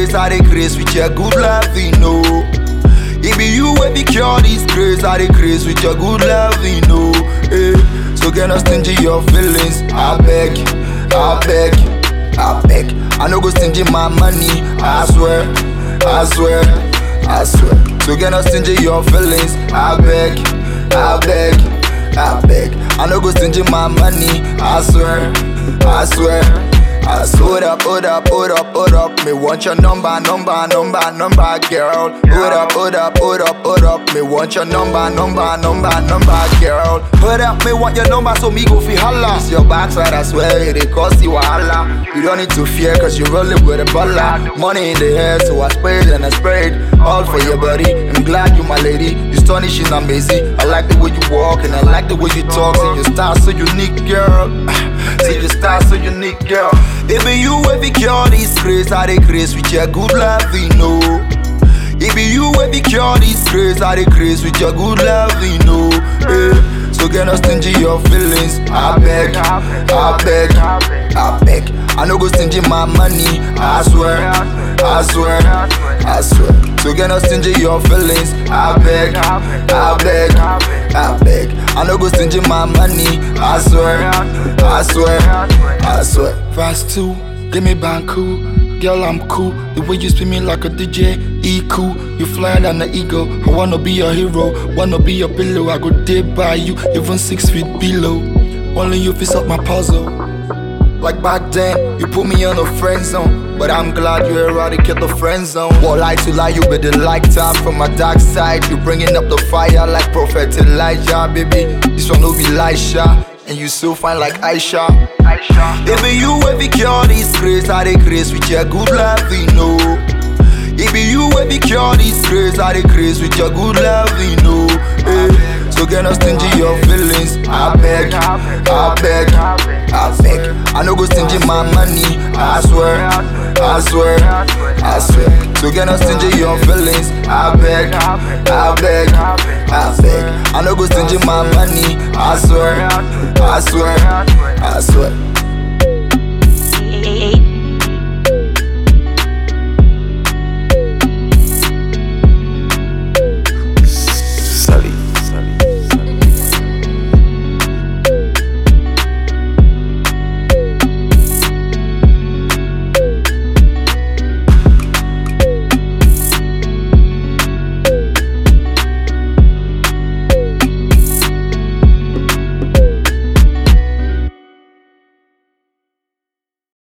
grace, I dey grace with your good love, you know. It be you wey be cure this grace, I dey grace with your good love, you know. Eh. So get no stingy your feelings, I beg, I beg, I beg. I no go stingy my money, I swear, I swear, I swear. So get no stingy your feelings, I beg, I beg, I beg. I no go stingy my money, I swear, I swear. I swear. Hold up, hold up, hold up, hold up. Me want your number, number, number, number, girl. Hold up, hold up, hold up, hold up. Me want your number, number, number, number, girl. Hold up, me want your number so me go fi holla. It's your backside, I swear it dey cost you wahala. You don't need to fear cause you rolling with a baller. Money in the air, so I spray it and I spray it. All for your body. I'm glad you my lady. You astonishing, amazing. I like the way you walk and I like the way you talk. See your style so unique, girl. See your style so unique, girl. It be you wey be cure this grace, I dey grace with your good love, you know. It be you wey be cure this grace, I dey grace with your good love, you know. Eh. So get no stingy your feelings, I beg, I beg, I beg. I no go stingy my money, I swear, I swear, I swear. So get no stingy your feelings, I beg, I beg, I beg. I no go stingy my money, I swear, I swear, I swear. Verse 2, give me Banku. Girl, I'm cool. The way you spin me like a DJ, E cool. You flying than the eagle. I wanna be your hero, wanna be your pillow. I go dead by you, even six feet below. Only you fix up my puzzle. Like back then, you put me on a friend zone. But I'm glad you eradicate the friend zone. What lie to lie, you be the lighter from my dark side. You bringing up the fire like Prophet Elijah, baby. This one will be Elisha. And you so fine like Aisha. Aisha. It be you wey be cure this grace, I dey grace with your good love, you know. It be you wey be cure this grace, I dey grace with your good love, you know. Eh. So get no stingy your feelings, I beg, I beg, I beg. I no go stingy my money, I swear, I swear, I swear. So get no stingy your feelings, I beg, I beg, I beg. I no go stingy my money, I swear, I swear, I swear.